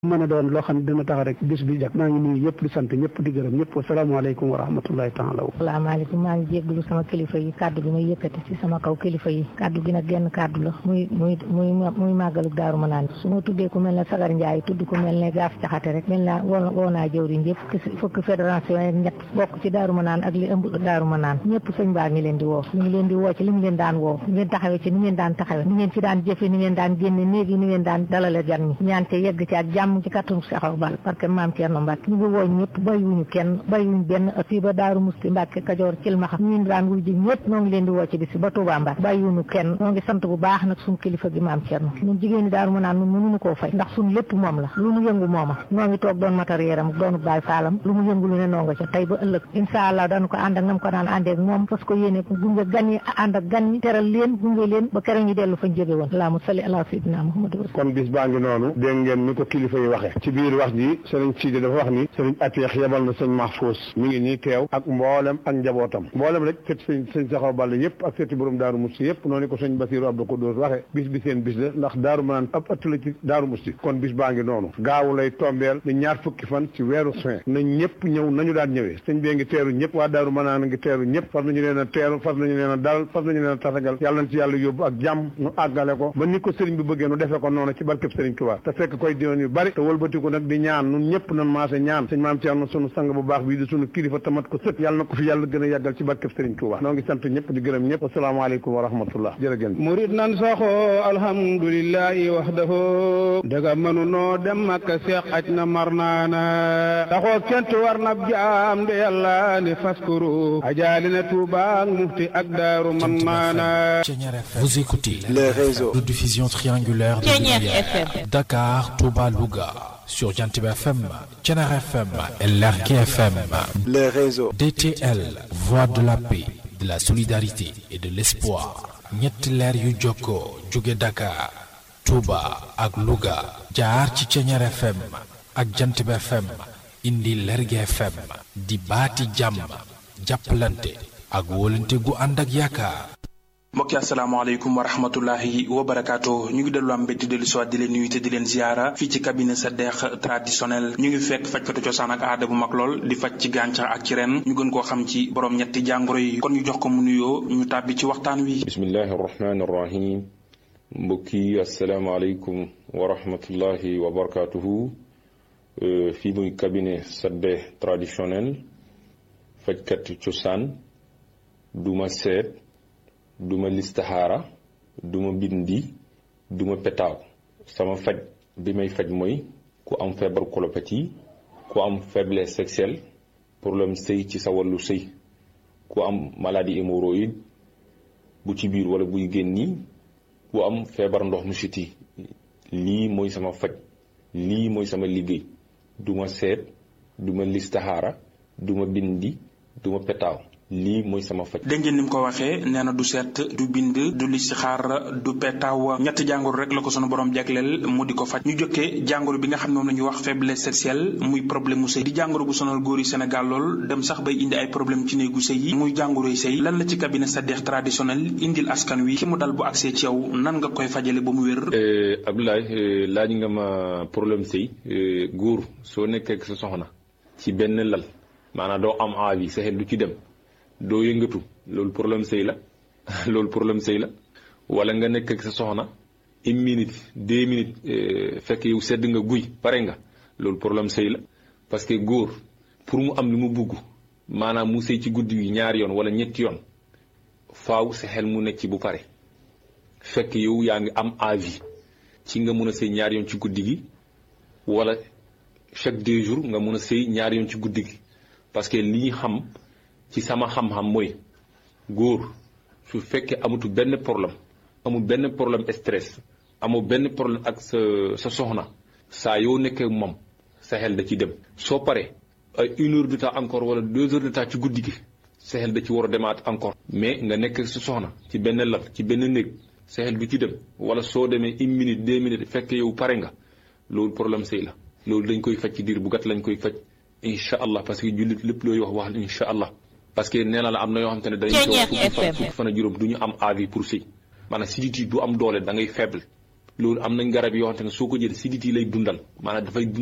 mën a doon loo xam ne dina tax rek bis bi jag maa ngi nuyu yëpp di sant ñëpp di gërëm ñëpp wasalaamaaleykum wa rahmatullahi taala salaamaaleykum maa ngi jégglu sama kilifa yi kàddu gi may yëkkati ci sama kaw kilifa yi kàddu gi nag genn kàddu la muy muy muy muy màggalu daaru ma naan su ma tuddee ku mel ne sagar njaay tudd ku mel ne gaaf caxate rek mel naa woo woo naa jëwriñ yëpp fukki fédération yi ñett bokk ci daaru ma naan ak li ëmb daaru ma naan ñëpp sëñ baa ngi leen di woo ñu ngi leen di woo ci li mu leen daan woo ni ngeen taxawee ci ni ngeen daan taxawee ni ngeen ci daan jëfe ni ngeen daan génne néegi ni ngeen daan dalale gan ñi ñaan te yegg ci ak jàmm ci kattanu Seexaw Bal parce que maam Thierno Mbacke ñu ngi woo ñëpp bàyyiwuñu kenn bàyyiwuñu benn fii ba Daaru Musti Mbacke Kajoor Cilmaxa ñu daan wuy ji ñëpp noo ngi leen di woo ci bis ba Touba Mbacke bàyyiwuñu kenn noo ngi sant bu baax nag suñu kilifa gi maam Thierno ñun jigéen ñi Daaru ma naan ñun mënuñu koo fay ndax suñu lépp moom la lu mu yëngu mooma noo ngi toog doon matériel am doonu baay faalam lu mu yëngu lu ne noo nga ca tey ba ëllëg incha allah dañu ko ànd ak nam ko daan àndee ak moom parce que yéene gunge gan yi ànd ak gan yi teral leen gunge leen ba keroog ñu dellu fañ jóge woon allahumma salli ala sayyidina Muhammad kon bis baa ngi noonu dégg ngeen ni ko kilifa yi waxe ci biir wax ji sëriñ Sidi dafa wax ni sëriñ Ateex yebal na sëñ Mahfous mi ngi nii teew ak mboolem ak njabootam mboolem rek sëti sëñ sëñ Saxaw Balla yëpp ak sëti borom Daaru Musti yëpp noonu ko sëñ Basiru Abdou Koudous waxe bis bi seen bis la ndax Daaru Manaan ab ëtt la ci Daaru Musti kon bis baa ngi noonu gaawu lay tombeel ni ñaar fukki fan ci weeru juin nañ ñëpp ñëw nañu daan ñëwee sëñ bee ngi teeru ñëpp waa Daaru Manaan ngi teeru ñëpp fas nañu leen a teeru fas nañu leen a dalal fas nañu leen a tasagal yàlla na ci yàlla yóbbu ak jàmm nu àggale ko ba ni ko sëriñ bi bëggee nu defee ko noonu ci barkeb sëriñ Tuubaa te fekk koy diwoon yu bari te wëlbatiku nag di ñaan nun ñëpp nan maase ñaan sëñ maam Thierno sunu sang bu baax bii di sunu kilifa tamat ko sët yàlla na ko fi yàlla gën a yàggal ci barkeb sëriñ Tuubaa noo ngi sant ñëpp di gërëm ñëpp asalaamaaleykum wa rahmatullah jërëgéen murid nan saxoo alhamdulillahi wahdahu daga mënu noo dem makka seex aj na mar naana saxoo kent war na jaam de yàlla ne faskuru ajaali na Tuubaa ak mufti ak daaru man maana Vous écoutez les réseaux de diffusion triangulaire de lumière Dakar, Touba, Louga sur Jantib FM, Thiénare FM et Lergui FM. les réseaux DTL, voix de la paix, de la solidarité et de l'espoir. ñetti leer yu jokkoo jóge Dakar, Touba ak Louga jaar ci Thiénare FM ak Jantib FM indi Lergui FM di baati jàmm jàppalante ak wóolante gu ànd ak yaakaar. mbokki asalaamaaleykum wa rahmatullahi wa barakaatu ñu ngi dellu am mbégte dellu siwaat di leen nuyu te di leen ziara fii ci cabinet sa deex traditionnel ñu ngi fekk fajkatu cosaan ak aada bu mag lool di faj ci gàncax ak ci ren ñu gën koo xam ci borom ñetti jàngoro yi kon ñu jox ko mu nuyoo ñu tàbbi ci waxtaan wi bismillahi arrahmani arrahim mbokki asalaamaaleykum wa rahmatullahi wa barakaatuhu fii muy cabinet sa deex traditionnel fajkatu cosaan duma seet duma listaxaara duma bindi duma petaaw sama faj bi may faj mooy ku am feebar colopathie ku am faiblesse sexuelle problème sëy ci sa wàllu sëy ku am maladie hémorroïde bu ci biir wala buy génni ku am feebar ndox mu siti lii mooy sama faj lii mooy sama liggéey duma seet duma listaxaara duma bindi duma petaaw lii mooy sama faj. dégg ngeen ni mu ko waxee nee na du seet du bind du listixaar du petaaw ñetti jàngoro rek la ko sunu borom jagleel mu di ko faj ñu jokkee jàngoro bi nga xam ne moom la ñuy wax faiblesse sexuelle muy problème mu sëy di jàngoro bu sonal góor yi Sénégal lool dem sax bay indi ay problème ci néegu sëy yi muy jàngoroy sëy lan la ci cabinet sa deex traditionnel indil askan wi ki mu dal bu agsee ci yow nan nga koy fajale ba mu wér. Abdoulaye laaj nga ma problème sëy góor soo nekkee ak sa soxna ci benn lal maanaam doo am envie sa xel du ci dem. doo yëngatu loolu problème sëy la loolu problème sëy la wala nga nekk ak sa soxna une minute deux minutes fekk yow sedd nga guy pare nga loolu problème sëy la parce que góor pour mu am li mu bugg maanaam mu sëy ci guddi gi ñaari yoon wala ñetti yoon faaw sa xel mu nekk ci bu pare fekk yow yaa ngi am envie ci nga mun a sëy ñaari yoon ci guddi gi wala chaque deux jours nga mun a sëy ñaari yoon ci guddi gi parce que li ñu xam ci sama xam-xam mooy góor su fekkee amatu benn problème amul benn problème stress amul benn problème ak sa sa soxna saa yoo nekkee moom sa xel da ci dem soo paree ay une heure de temps encore wala deux heures de temps ci guddi gi sa xel da ci war a demaat encore mais nga nekk sa soxna ci benn lal ci benn néeg sa xel du ci dem wala soo demee une minute deux minutes fekk yow pare nga loolu problème sëy la loolu dañ koy faj ci diir bu gàtt lañ koy faj incha allah parce que jullit lépp looy wax wax incha allah parce que nee na la am na yoo xam te ne dañuy toog fukki fan fukki fan a juróom du ñu am avis pour sëy maanaam sidit yi du am doole da ngay faible loolu am nañ garab yoo xamante ne soo ko jël sidit yi lay dundal maanaam dafay